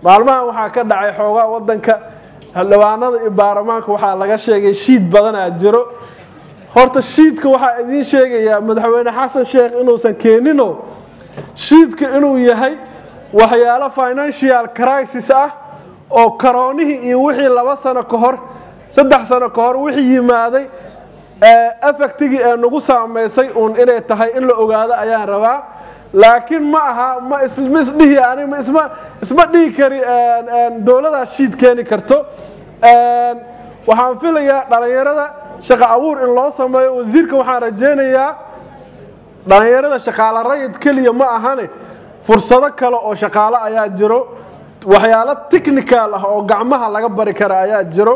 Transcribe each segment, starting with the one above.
maalmahan waxaa ka dhacay xoogaa wadanka xildhibaanada iyo baarlamaanka waxaa laga sheegay shiid badanaa jiro horta shiidka waxaa idiin sheegayaa madaxweyne xasan sheekh inuusan keenino shiidka inuu yahay waxyaalo financial crisis ah oo karoonihii iyo wixii laba sano ka hor saddex sano ka hor wixii yimaaday effectigii ee nagu saamaysay uun inay tahay in la ogaado ayaan rabaa laakiin ma aha ma isma isdhihi ani ma isma isma dhihi kari dowladaas shiid keeni karto waxaan filayaa dhalinyarada shaqo abuur in loo sameeyo wasiirka waxaan rajaynayaa dhalinyarada shaqaalo rayid keliya ma ahane fursado kale oo shaqaalo ayaa jiro waxyaalo technical ah oo gacmaha laga bari kara ayaa jiro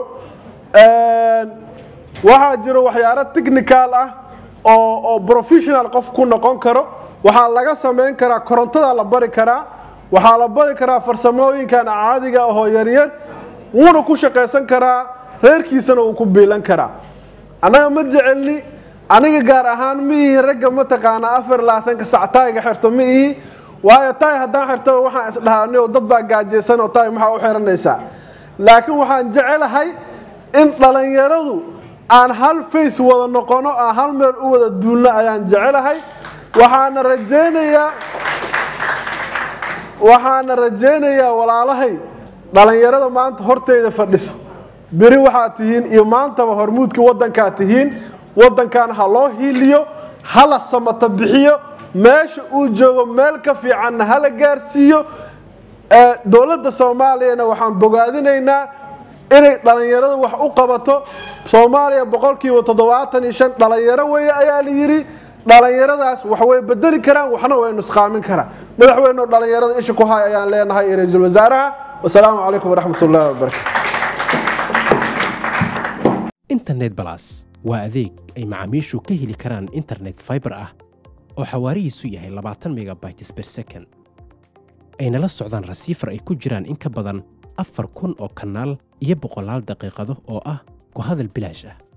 waxaa jiro waxyaalo technical ah oo oo professional qof ku noqon karo waxaa laga samayn karaa korontada la bari karaa waxaa la bari karaa farsamooyinkan caadiga ahoo yaryar wuuna ku shaqaysan karaa reerkiisana wuu ku biilan karaa annaga ma jecelni aniga gaar ahaan ma ihi ragga mataqaanaa afar labaatanka sac taayga xirto ma ihi waayo taay haddaan xirto waxaan isdhahaanio dad baa gaajaysan oo taay maxaa u xiranaysaa laakiin waxaan jecelahay in dhalinyaradu aan hal face wada noqono aan hal meel u wada duulno ayaan jecelahay waxaana rajaynayaa waxaana rajaynayaa walaalahay dhalinyarada maanta horteyda fadhiso beri waxaad tihiin iyo maantaba hormuudka wadankaa tihiin wadankan ha loo hiiliyo hala samata bixiyo meesha uu joogo meel ka fiicanna hala gaarsiiyo dowladda soomaaliyana waxaan bogaadinaynaa inay dhalinyarada wax u qabato soomaaliya boqolkiiba toddobaatan iyo shan dhalinyaro weeye ayaa la yidhi dhalinyaradaas wax way bedeli karaan waxna way nusqaamin karaan madaxweyne dhalinyarada isha ku hay ayaan leenahay iyo ra-iisul wasaaraha wasalaamu calaykum waraxmat ullahi wabarakatu internet balas waa adeeg ay macaamiishu ka heli karaan internet fiber ah oo xawaarihiisu yahay labaatan megabytes per second ayna la socdaan rasiifar ay ku jiraan in ka badan afar kun oo kanaal iyo boqolaal daqiiqado oo ah ku hadal bilaash ah